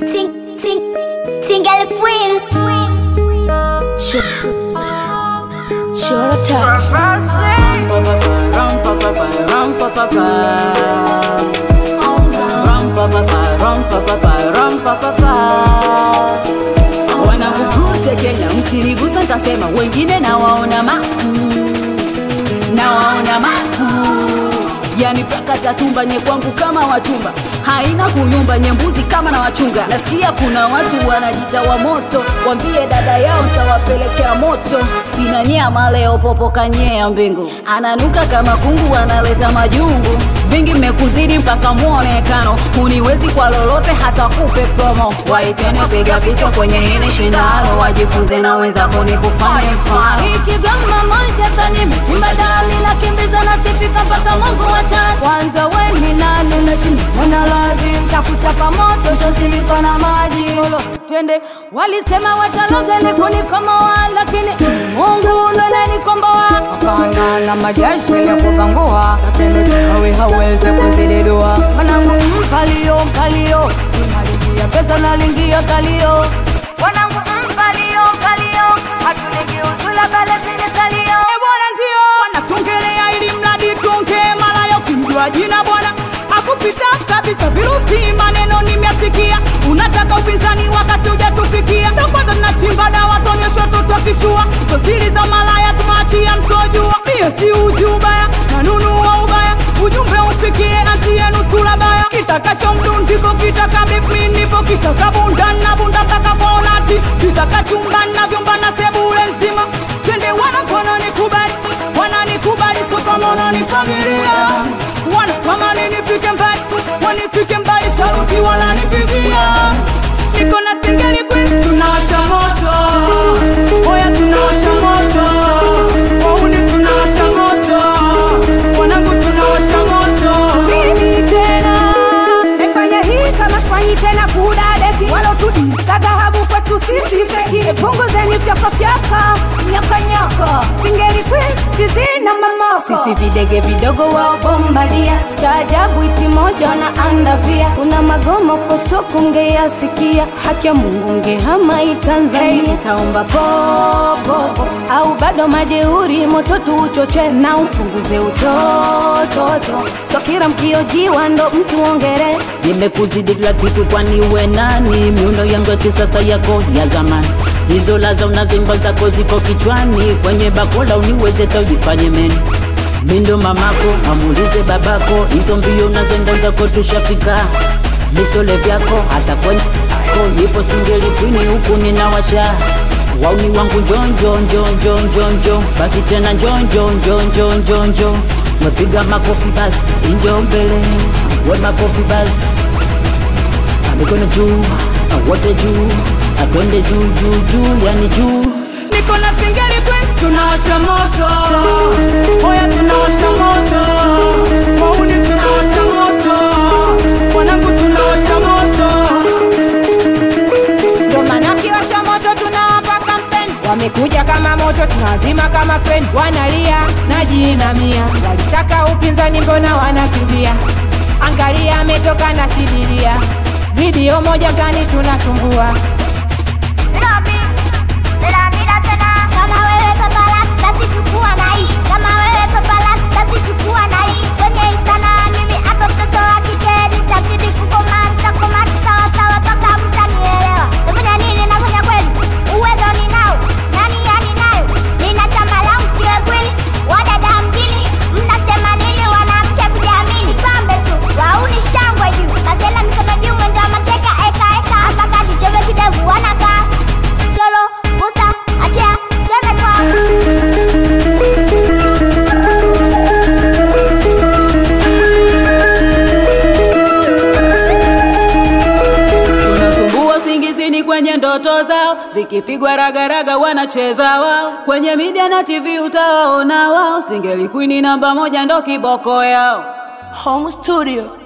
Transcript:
Sing, sing, single queen. Sure touch. Wanakukute Kenya, mkinigusa ntasema wengine nawaona makuu, nawaona makuu, yani paka tatumbanye kwangu kama wachumba, haina kuyumba nyembuzi kama na wachunga. Nasikia kuna watu wanajita wa moto, wambie dada yao ntawapelekea moto. Sina nyama leo, popo kanyea mbingu, ananuka kama kungu, analeta majungu vingi mmekuzidi mpaka mwonekano, huniwezi kwa lolote, hata kupe promo. Waitene piga picha kwenye hili shindano, wajifunze na wenzako ni kufanya mfano. Ikigoma moja sani mitimba dali na kimbiza na sifika mpaka Mungu watani. Kwanza we ni nani unashindana na radhi, takuchapa moto sozimika na maji. Olo, twende walisema wataloga ni kunikomoa, lakini Mungu unanenikomboa. Wakana na majeshi ya kupangua, lakini chawi hawezi kuzididua. Mwanangu mpalio mpalio, unalingia pesa nalingia kalio. Wanangu mpalio mpalio, hatulingi uzula kale sini kalio. E bwana, ndio wanatongelea ili mradi tonge mara yo kumjua jina bwana akupita kabisa virusi, maneno nimyasikia. Unataka upinzani wakati hujatufikia, ndo kwanza tunachimba dawa tonyesho tutokishua so siri za malaya tumaachia msojua. Mie si uzi ubaya nanunua ubaya, ujumbe ufikie anti yenu sura baya. Kitakasho mdundiko kitaka beef mi nipo kitaka bunda na bunda takaponati kitaka chumba na vyumba na sebule nzima twende wana wananikubali wananikubali so kama wananifagilia wanatamani nifike mbali wanifike mbali sauti wananipigia niko na singeli quiz tunawasha moto oya tunawasha moto wauni tunawasha moto wanangu tunawasha moto mimi tena naifanya hii kama sifanyi tena kudadeki walotudista dhahabu kwetu sisi feki punguzeni fyakafyaka nyakanyaka singeli quiz tizina mamoko Sisi videge vidogo wao bombadia, cha ajabu iti moja na andavia. Kuna magomo kosto kungeyasikia, haki ya Mungu ngehama Tanzania. Hey, nitaomba popo au bado majeuri, moto tuuchoche na upunguze utototo, so kila mkiojiwa ndo mtu ongere Nimekuzidi kila kitu, kwani we nani? Miundo yangu ya kisasa yako ya zamani, hizo laza unazimba zako ziko kichwani, kwenye bakola uniweze taujifanye meni mindo mamako, amulize babako, hizo mbio unazoenda zako tushafika, misole vyako hata kwenye ko nipo singeli kwini huku ninawasha wauni wangu njonjo njonjo njonjo, basi tena njonjo njonjo njonjo, wepiga makofi basi, injo mbele we makofi basi mikono juu wote juu atwende juu juu juu yani juu niko na singeli quiz tunawasha moto oya tunawasha moto wauni tunawasha moto wanangu tunawasha moto ndo maana kiwasha moto tunawapa kampeni, wamekuja kama moto tunawazima kama feni, wanalia najiinamia, walitaka upinzani mbona wanakimbia? Angalia ametoka na sidiria, video moja mtani tunasumbua Kama wewe papalas basi chukua na hii. Kama wewe papalas basi chukua na hii. Kwenye hii sanaa mimi hapa mtoto wa kike nitazidi kukoma, nitakoma sawa sawa mpaka mtanielewa. Nafanya nini? Nafanya kweli, uwezo ninao, nani yani nayo. Nina chama langu siwe kweli, wadada mjini mnasema nini? Wanamke kujiamini, pambe tu, wauni shangwe juu, mazela mikono juu, mwendo wa mateka, eka eka, hapa kati chove kidevu wanakaa cholo busa achia twende kwa tunasumbua singizini kwenye ndoto zao zikipigwa ragaraga wanacheza wao kwenye media na tv utawaona wao singeli kwini namba moja ndo kiboko yao home studio